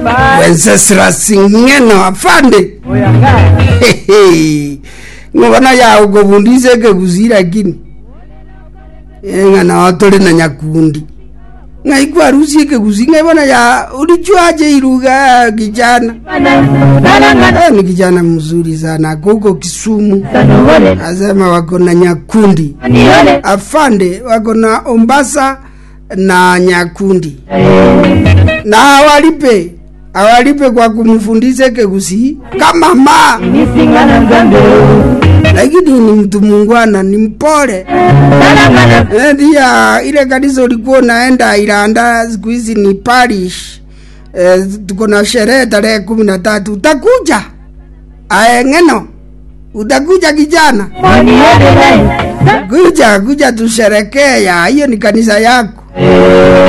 wenceslas ng'eno afande ng'ona ya ukuvundise kegusi lakini ng'ana otuli na nyakundi ng'aikwa harusi kegusi ng'aivona ya ulijuaje iruga kijana Eh, ni kijana mzuri sana kuko Kisumu, asema wako na Nyakundi, afande wako na Ombasa na Nyakundi, na awalipe awalipe kwa kumfundisha kegusi kama ma, lakini ni mtu mungwana, ni mpole Eh, ndia ile kanisa ulikuwa unaenda Ilanda, siku hizi ni parish. Eh, tuko na sherehe tarehe kumi na tatu utakuja ae ng'eno utakuja kijana kuja kuja tusherekea hiyo ni kanisa yako